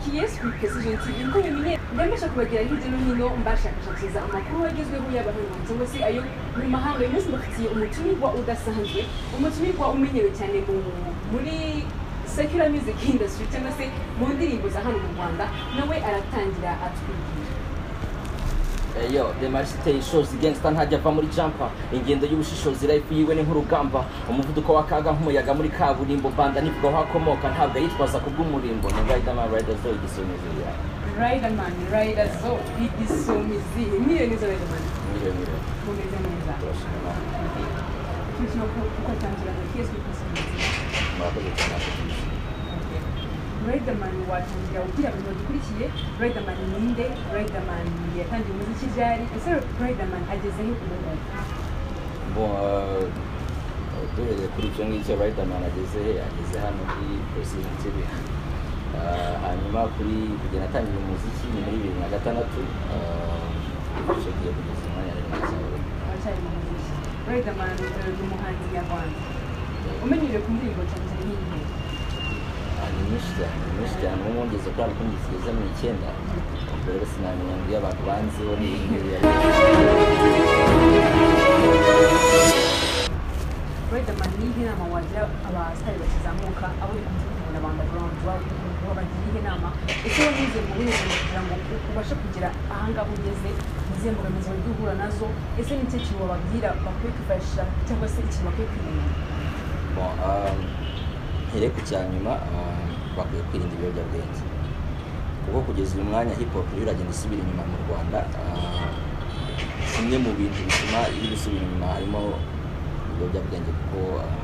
kiyeswi pesije iti imvugo yonyine igamije kubagera hirya no hino mbashakashakiriza amakuru agezweho yaba hano cyangwa se ayo mu mahanga uyu munsi mbafitiye umutumirwa udasanzwe umutumirwa umenyewe cyane mu- muri secular music industry cyangwa se mu ndirimbo za hano mu rwanda nawe aratangira atwibwira Eyo, demarche iteye ishozi gangsta ntajya ava muri jumper ingendo y'ubushishozi life yiwe ni nk'urugamba umuvuduko w'akaga nk'umuyaga muri kaburimbo banda nivuga aho akomoka ntabwo ayitwaza ku bw'umurimbo ni riderman riders zo igisomezi yawe riderman rider zo igisomizi miliyoni zo riderman miliyoni miliyoni kumeze neza turashima Imana. turikino kuko tangiraga kiyeswi pesije murakoze cyane Riderman watangira ugira mu bintu bikurikiye Riderman ni ninde Riderman yatangiye umuziki ryari ese Riderman ageze he ku muntu Bon, euh, euh, duhereye kuri ibyo ngibyo riderman ageze ageze hano kuri polisi Entebbe Uh, hanyuma kuri kugera atangira umuziki ni muri bibiri na gatandatu Uh, icyo gihe kugeza umwanya rero ntakibazo. aracyari mu muziki Riderman eh, ni umuhanzi nyarwanda umenyereye ku ndirimbo cyane cyane nk'iyi Ah, ni nyinshi cyane ni nyinshi cyane ubu ngubu ngeze kuri album zigeze mu icyenda ubwo rero sinamenya ngo iyo abantu banziho ni ibintu biba- Riderman ni ihe nama wagira abasitari bakizamuka abo uri kumva ukabona underground wabagira ihe nama ese wanyuze mu bihe kugira ngo ubashe kugera aha ngaha ugeze izihe mbogamizi wagiye uhura nazo ese ni ikihe kintu wababwira bakwiye kwifashisha cyangwa se ikintu bakwiye kwirinda Bon, um, here ku cya nyuma um, bakwiye kwirinda ibiyobyabwenge kuko kugeza uyu mwanya hip hop rero iragenda isubira inyuma mu rwanda um, kimwe mu bintu bituma iri gusubira inyuma harimo ibiyobyabwenge kuko um,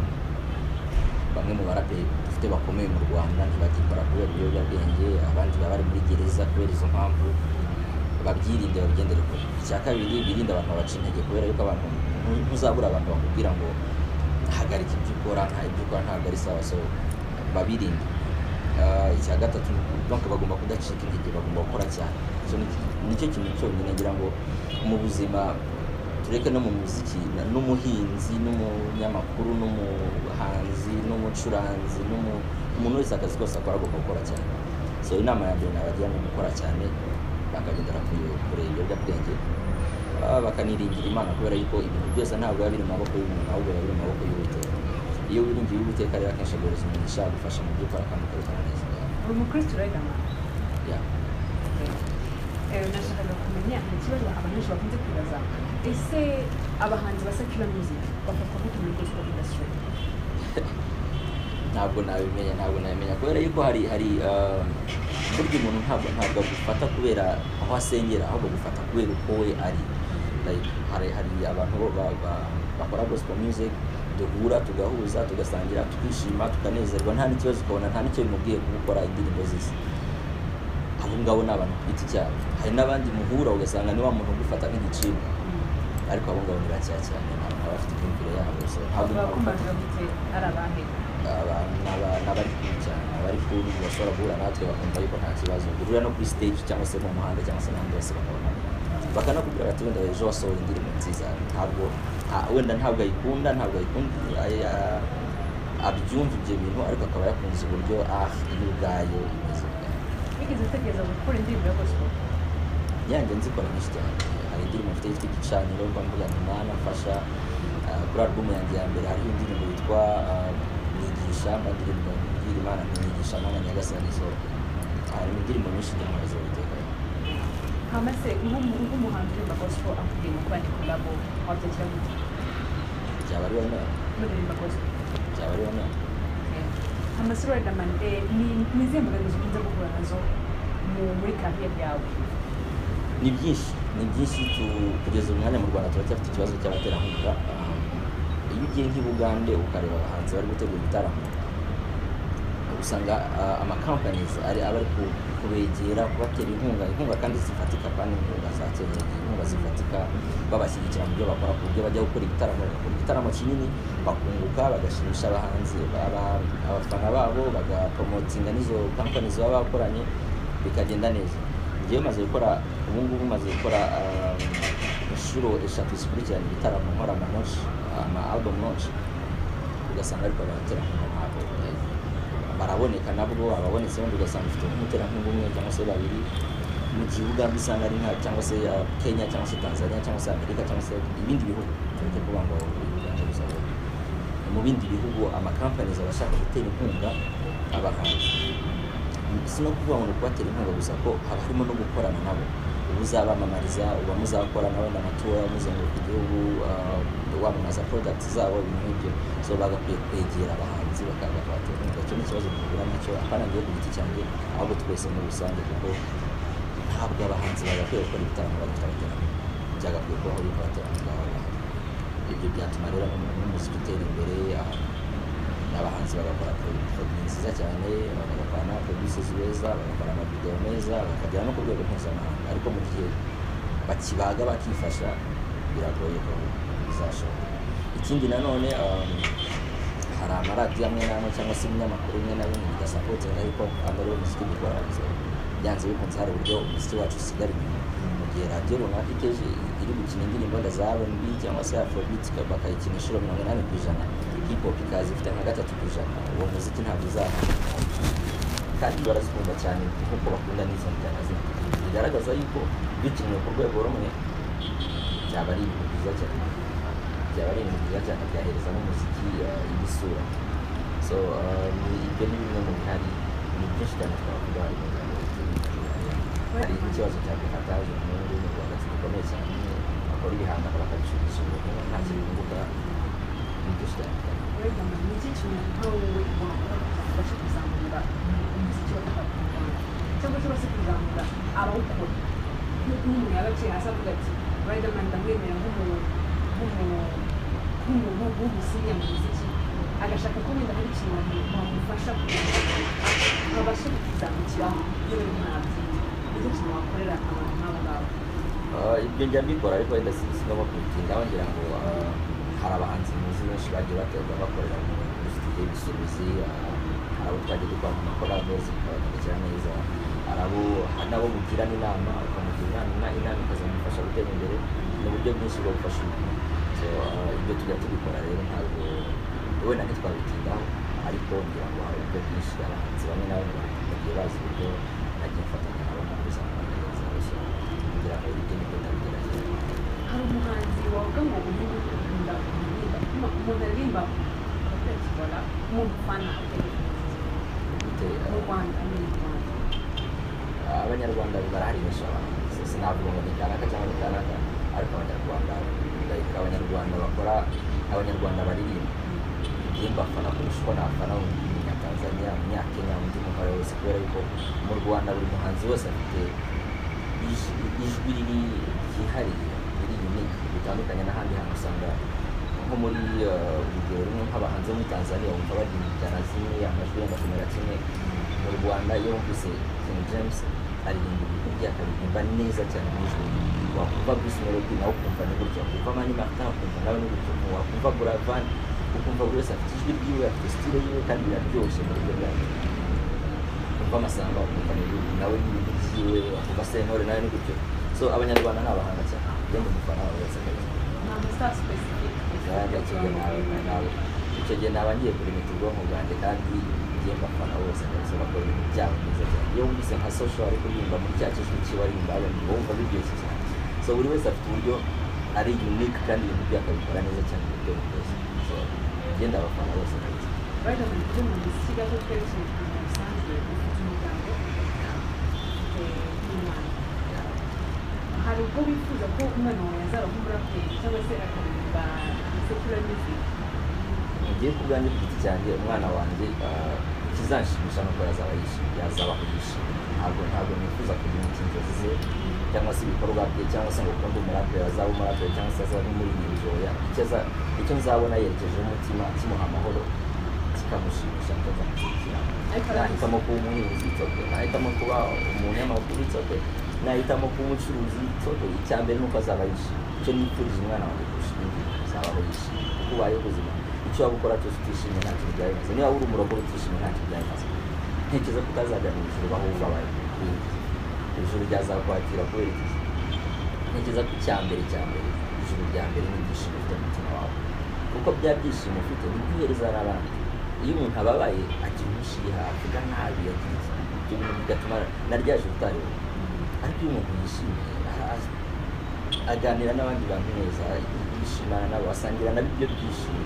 bamwe mu baraperi dufite bakomeye mu rwanda ntibagikora kubera ibiyobyabwenge abandi baba bari muri gereza kubera izo mpamvu babyirinde babigendere kure icya kabiri birinde abantu babaca intege kubera yuko abantu ntu- ntuzabura abantu bakubwira ngo hagarika ibyo ukora nta ibyo ukora ntabwo ari sawa so babirinde Ah, icya gatatu donc bagomba kudacika intege bagomba gukora cyane Icyo ni- nicyo kintu cyonyine ngira ngo mu buzima tureke no mu muziki na- n'umuhinzi n'umunyamakuru n'umuhanzi n'umucuranzi n'umu- umuntu wese akazi kose akora agomba gukora cyane so inama ya mbere nabagira ni gukora cyane bakagendera kure- kure ibiyobyabwenge Ah, bakaniringira imana kubera yuko ibintu byose ntabwo biba biri mu maboko y'umuntu ahubwo biba biri mu maboko y'uwiteka iyo wiringiye uwiteka rero akenshi agoreza umuntu ishaka gufasha mu by'ukora kandi ukabikora neza uri umukristo Riderman Yeah. Eh, nashakaga kumenya ikibazo abanyeshuri bakunze kwibaza ese abahanzi ba secular music bafatwa gute muri gospel industry ntabwo nabimenya ntabwo nabimenya kubera yuko hari hari um, burya umuntu ntabwo ntabwo agufata kubera aho asengera ahubwo agufata kubera uko we ari like hari hari abantu bo ba- ba- bakora gospel music duhura tugahuza tugasangira tukishima tukanezerwa nta n'ikibazo ukabona nta n'icyo bimubwiye kuba ukora indirimbo zisa abo ngabo ni abantu ku giti cyabo hari n'abandi muhura ugasanga ni wa muntu ugufata nk'igicibwa ariko abo ngabo ni bakeya cyane ntabwo baba bafite imyumvire yabo so ntabwo nabafata bakumarira gute ari abahe abantu n'aba- n'abari kure cyane abari kure bashobora guhura natwe bakumva yuko nta kibazo guhurira no kuri stage cyangwa se mu muhanda cyangwa se n'ahandi hose bakabona bakanakubwira bati wenda ejo wasohoye indirimbo nziza ntabwo nta- wenda ntabwo ayikunda ntabwo ayikunda ay- a- abyumva ibyo bintu ariko akaba yakunze uburyo ah iyo ubwayo imeze ubwayo wigeze utekereza gukora indirimbo ya gospel yanjye nzikora nyinshi cyane hari indirimbo mfite yitwa igicaniro mba mvuga ngo mana mfasha Ah, kuri alubumu yanjye ya mbere hariho indirimbo yitwa ah, nigisha mba ndirimbo mbwira imana ntiyigisha mana nyagasanizo harimo indirimbo nyinshi ndamara z'uwiteka hama se nk'umu- nk'umuhanzi uririmba gospel akubwiye ngo kuba ndi kolabo wabyakira gute byaba ariwe nama muririmba gospel byaba ariwe nama hama se Riderman eh, ni- ni izihe mbogamizi ukunze guhura nazo mu- muri career yawe ni byinshi ni byinshi tu- kugeza uyu mwanya mu rwanda turacyafite ikibazo cy'abaterankunga Um, iyo ugiye nk'i bugande ukareba abahanzi bari gutegura ibitaramo usanga uh, amakampanizi ari aba ari ku- kubegera kubatera inkunga inkunga kandi zifatika kandi inkunga za kenyeje inkunga zifatika babashyigikira mu byo bakora ku buryo bajya gukora ibitaramo bakora igitaramo kinini bakunguka bagashimisha abahanzi aba- abafana babo bagapromotinga n'izo kampanizi baba bakoranye bikagenda neza njyewe maze gukora ubu ngubu maze gukora um, inshuro eshatu zikurikirana ibitaramo nkora ama launch, ama album launch ugasanga ariko abaterankunga ntabwo eh, bara aboneka nabwo ababonetse wenda ugasanga ufite nk'umuterankunga umwe cyangwa se babiri mu gihugu aho usanga ari nka cyangwa se uh, kenya cyangwa se tanzania cyangwa se amerika cyangwa se ibindi bihugu tureke kuvuga ngo uri mu rwanda gusa ngo mu bindi bihugu amakampanizi aba ashaka gutera inkunga abahanzi si no kuvuga ngo ni ukubatera inkunga gusa ko haba harimo no gukorana nabo uba uzabamamariza uba muzakora nawe n'amatora muzenguruka igihugu uh, wamamaza product zabo ibintu nk'ibyo so bagakwiye kwegera abahanzi bakaza kubatera inkunga icyo ni ikibazo duhura nacyo apana ngewe ku giti cyanjye ahubwo twese muri rusange kuko ntabwo abahanzi bagakwiye gukora ibitaramo badafite abaterano byagakwiye kubaho yuko abaterano bwabo bahari ibyo byatuma rero n'umuntu n'umuziki utera imbere ah, abahanzi bagakora production nziza cyane bagakora n'abaproducers beza bagakora amavideo meza bakagera no ku rwego mpuzamahanga ariko mu gihe bakibaga bakifasha biragoye ko bizashoboka ikindi nanone um, hari amaradiyo amwe n'amwe cyangwa se ibinyamakuru bimwe na bimwe bidasapotera ariko rwanda rero umuziki dukora byanze bikunze hari uburyo umuziki wacu usigara inyuma mu gihe radiyo runaka iteje iri gukina indirimbo wenda za rnb cyangwa se afrobeat ikaba- bakayikina inshuro mirongo inani ku ijana hip hop ikaza ifite nka gatatu ku ijana uwo muziki ntabwo uzahana kandi barazikunda cyane kuko bakunda n'izo njyana zindi bigaragaza yuko bikinwe ku rwego rumwe byaba ari ibintu byiza cyane byaba ari ibintu byiza cyane byahereza n'umuziki eh, indi sura so eh, ni- ibyo ni bimwe mu bihari ni byinshi cyane twavuga hari umuryango hari ikibazo cya gafataje umuhungu mu rwanda gikomeye cyane bakora ibihangano bakabicuruza umuntu nta kintu bunguka ni byinshi cyane Riderman, ni iki kintu nka wowe wakora kidufasha kuzamura umuziki wa hip hop mu Rwanda cyangwa cyangwa se kuzamura abawukora nk'uko umuntu yaba aciye hasi avuga ati Riderman ndamwemera nk'umuntu nk'umuntu nk'umuntu w'umusinya mu muziki agashaka ko wenda hari ikintu wamu- wamufasha kugira ngo abashe kuzamukiraho yewe ntabyo nicyo kintu wakorera abantu nk'abo ngabo Ah, ibyo njya mbikora ariko wenda si- sinoma kubitindaho ngira ngo ah, hari abahanzi muzi benshi bagiye baterwa bakorera mu muri studio ibisubizi ah, hari abo twagiye dukora mu makorabo zikabagarukira neza hari abo hari n'abo mugirana inama ukamugira inama inama ikazamufasha gutera imbere ni uburyo bwinshi bwo gufasha umuntu so ah, ibyo tujya tubikora rero ntabwo wenda ntitwabitindaho ariko ngira ngo hari uburyo bwinshi abahanzi bamwe na bamwe bagiye bazi uburyo nagiye mfatanya nabo mu kuzamura neza bashyira kugira ngo ibyo ni byo ndabigerageza hari umuhanzi wavuga ngo uyu nguyu ukunda kuririmba umuntu aririmba akakibona umuntu ufana gutera mu rwanda ni mu rwanda abanyarwanda barahari benshi abahanzi sinavuga ngo ni kanaka cyangwa ni kanaka ariko abanyarwanda like abanyarwanda bakora abanyarwanda baririmba ngiye mbafana kurusha uko nafana umunyatanzania umunyakenya undi muhora wese kubera yuko mu rwanda buri muhanzi wese afite ijwi ijwi riri ryihariye riri unique bitandukanye n'ahandi hantu usanga nko muri eh, urugero rumwe nk'abahanzi bo muri tanzania wumva baririmba injyana zimwe amajwi yenda kumera kimwe mu rwanda iyo wumvise king james aririmba ibintu bye akabiririmba neza cyane mu ijwi wakumva bruce melody nawe ukumva ni gutya wakumva mani martin ukumva nawe ni gutya wakumva buravan ukumva buri wese afite ijwi ryiwe afite stile yiwe kandi biraryoshye mu buryo bwawe ukumva amasamba ukumva n'ibintu nawe n'ibintu byiwe ukumva sentore nawe ni gutyo so abanyarwanda ni abahanga cyane iyo mu mufana wawe wese akabikora ni amasitari icyo gihe naba ngiye kurimita ubwonko bwanjye kandi ngiye mbafana bose ndetse bakora ibintu byabo neza cyane iyo wumvise nka social ari kuririmba muri cya kijwi kiba arimba abantu wumva biryoshye cyane so buri wese afite uburyo ari unique kandi ibintu bye akabikora neza cyane mu buryo bukoze so ngenda abafana bose ndetse Riderman kuri mu muziki gato twerekeje ku buzima busanzwe ufite umuryango ufite n'umwana hari ubwo wifuza ko umwana wawe yazaba nk'umuraperi cyangwa se akaririmba secular music ngiye ku bwanjye ku giti cyanjye umwana wanjye ah, ikizanshimisha ni uko yazaba yishimye yazaba yishimye ntabwo ntabwo nifuza kugira inzozi ze cyangwa se ibikorwa bye cyangwa se ngo ukunde umuraperi azaba umuraperi cyangwa se azaba umuririmbyi oya icyo aza- icyo nzabona yerekejeho umutima kimuha amahoro kikamushimisha kikazamushyigikira ariko nahitamo kuba umuhinzi itoke nahitamo kuba umunyamakuru itoke nahitamo kuba umucuruzi itoke icya mbere ni uko azaba yishimye icyo nifurije umwana wanjye kurusha ibindi azabaho yishimye kuko ubayeho ubuzima icyo waba ukora cyose utishimye ntacyo byari bimaze niba uri umurokore utishimye ntacyo byari bimaze ntekereza ko utazajya mu ijuru baho ubabaye ijuru ryazakwakira kubera iki ntekereza ko icya mbere cya mbere ijuru rya mbere ni ibyishimo ufite mu mutima wawe kuko bya byishimo ufite nibyo uhereza n'abandi iyo umuntu ababaye agira umushiha avuga nabi agira iki, ibyo bintu bigatuma na rya joro utareba ariko iyo umuntu yishimiye aha- aha- aganira n'abandi bantu neza yishimana nabo asangira nabo ibyo byishimo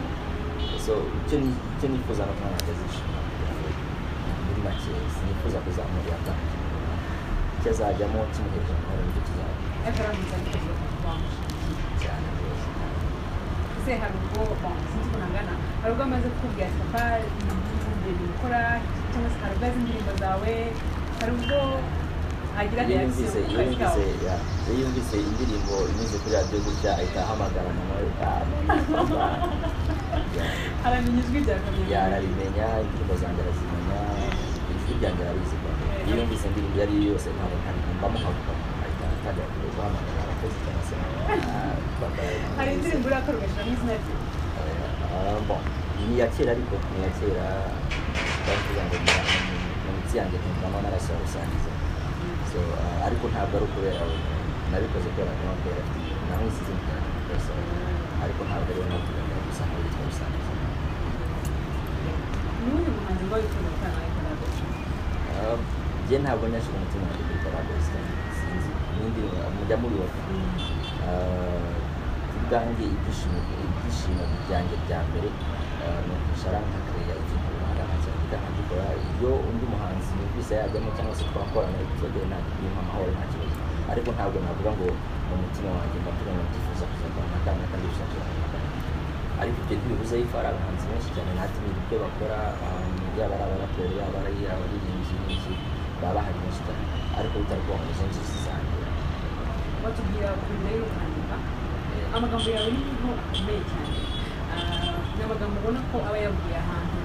so icyo ni- icyo nifuza no kumwana wanjye azishima kugira ngo muri make sinifuza kuzamurira kandi icyo azajyamo kimuhereza amahoro nicyo kizajya akarangiza neza cyane rwose ese hari ubwo sinzi ukuntu angana hari ubwo amaze kukubwira ati papa ibintu gukora cyangwa se hari ubwo azi indirimbo zawe hari ubwo agira iyo reaction yumvise ku iyo kazi kawe yumvise ya- iyo yumvise indirimbo inyuze kuri radiyo gutya ahita ahamagara mama we "Ah, mama." Ya- aramenya ijwi rya kamera yarabimenya indirimbo zanjye arazimenya ijwi ryanjye arabizi kwa iyo yumvise indirimbo iyo ari yo yose ntabwo ntabwo havuga ahita atangira kujya guhamagara abakozi cyangwa se ah, bakora- hari indirimbo urakora ugashyiramo izina rye Ah, bon, ni iya kera ariko ni iya kera bavuga ngo ni mu mitsi yanjye ntumvamo narasobanusangiza so ah, ariko ntabwo ari ukubera we nabikoze kubera ko nabwira ati namwise izina ryanjye rwose ariko ntabwo ari we navuga ngo gusa ngo yitwa rusangiza ni uyu muhanzi mba wifuza gutanga ikoranabuhanga Ah, njye ntabwo nyashyira umutima wanjye kuri parabos sinzi n'indi mujya mubibaza Ah, ubwanjye ibyishimo ibyishimo byanjye bya mbere ah, ni ukwishara nkakorera ikintu runaka nkacyandika nkagikora iyo undi muhanzi yumvise yajyamo cyangwa se twakorana tugiye nta bimpa amahoro nta kibazo ariko ntabwo navuga ngo mu mutima wanjye ndavuga ngo ndifuza kuzakora nka kanaka kandi ndifuza kuzakora nka kanaka ariko ibyo ntibibuze yuko hari abahanzi benshi cyane ntatimira ibyo bakora um, yaba ari abaraperi yaba ari abaririmbyi n'iki baba bahari benshi cyane ariko bitari kuba ngo izo nzozi zanjye batubwira ukuntu rero kwandika amagambo yawe niho akomeye cyane Ah, ni amagambo ubona ko aba yavuye ahantu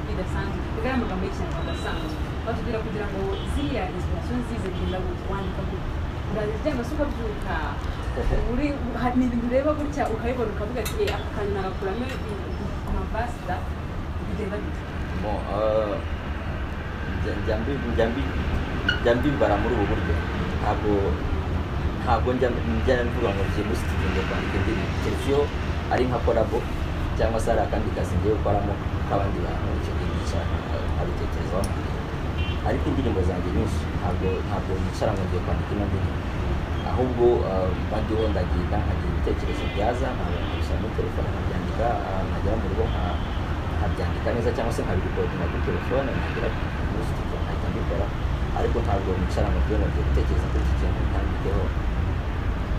bidasanzwe kuko ari amagambo y'ikinyarwanda asanzwe batubwira kugira ngo ziriya inspiration zize genda gute wandika gute uraryama se ukabyuka uri hari ibintu ureba gutya ukabibona ukavuga ati "Eh, aka kantu nagakuramo amavasita bigenda gute mo eh, njya- njya mbi- njya mbi- njya mbibara muri ubu buryo ntabwo ntabwo njya njya mvuga ngo ngiye muri studio ngiye kwandika indirimbo keretse iyo ari nka kolabo cyangwa se hari akandi kazi ngiye gukoramo k'abandi bantu icyo gihe nicara nka- nkabitekerezaho nkandirimba ariko indirimbo zanjye nyinshi ntabwo ntabwo nicara ngo ngiye kwandika ino ndirimbo ahubwo eh, mba ndiho ndagenda nkagira ibitekerezo byaza nkabishyira muri telefone nkabyandika ah, nkagera mu rugo nka- nkabyandika neza cyangwa se nkabikodinga kuri telefone nkagira muri studio nkahita mbikora ariko ntabwo nicara ngo ndiho ngo ngiye gutekereza kuri iki kintu ntandikeho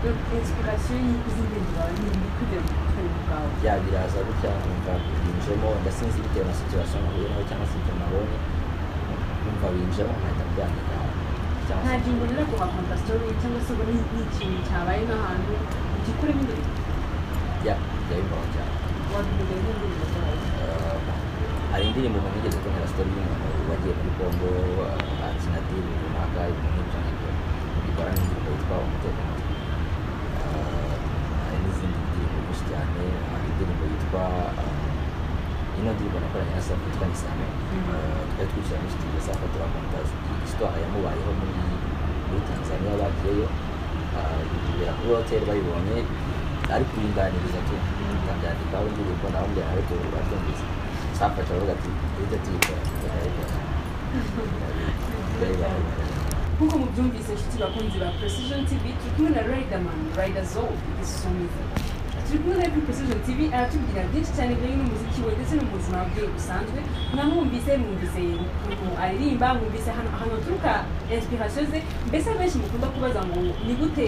iyo inspiration y'izindi zawe ni iri kujya mu butwe bwawe bya biraza gutya nkumva binjemo ndasinzi bitewe na situation nahuye nayo cyangwa se ibyo nabonye nkumva binjemo nkahita mbyandika cyangwa nta se ngingo rero kuhakonta story cyangwa se ngo ni- ni ikintu cyabaye nk'ahantu ugikuremo indirimbo bya bya bimbaho cyane wabimenyeye nk'indirimbo zawe Eh, hari indirimbo umuntu yigeze kubonera sitori y'umuntu wagiye muri kongo eh, akina diri runaka ibintu nk'ibyo ngibyo bikora n'indirimbo yitwa umutekano Eh, hari n'izindi ndirimbo nyinshi cyane hari indirimbo yitwa eh, ino ndirimbo nakoranye na safi yitwa nisame Eh, twari twicara muri studio safi turakonta isitwara yamubayeho muri muri tanzania bagiyeyo Eh, ibibera kuri hoteli bayibonye ariko binganiriza tu ntandyandikaho indirimbo nawumbwira nawe tu urabyumvise samfasha aravuga ati ujya tuyikora turayikora turayibona nk'uko mubyumvise inshuti bakunzi ba precision tv turi kumwe na riderman riderzol isumiza turi kumwe na kuri precision tv aratubwira byinshi cyane bijyanye n'umuziki we ndetse no mu buzima bwe busanzwe mwamwumvise mwumvise ukuntu aririmba mwumvise ahantu ahantu haturuka inspiration ze mbese benshi mukunda kubaza ngo ni gute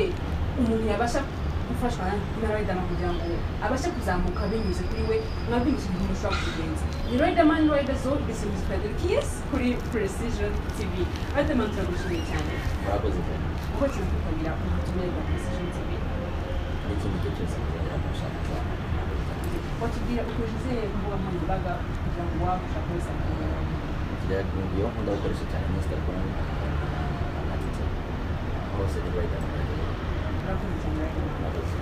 umuntu yabasha gufashwa na riderman kugira ngo abashe kuzamuka binyuze kuri we mwabyumvise ukuntu mushobora kubigenza ni riderman riderzol isumiza twaderukiye kuri precision tv riderman turagushimiye cyane murakoze pe uko kimukutabira ubutumire bwa precision tv n'ikindi gihe cyose muzagera ku bushakashatsi watubwira ukoresheje imbuga nkoranyambaga kugira ngo wabasha kuza iyo nkunda gukoresha cyane ni instagram na na twitter hose niba yitandukanye urakoze cyane riderman murakoze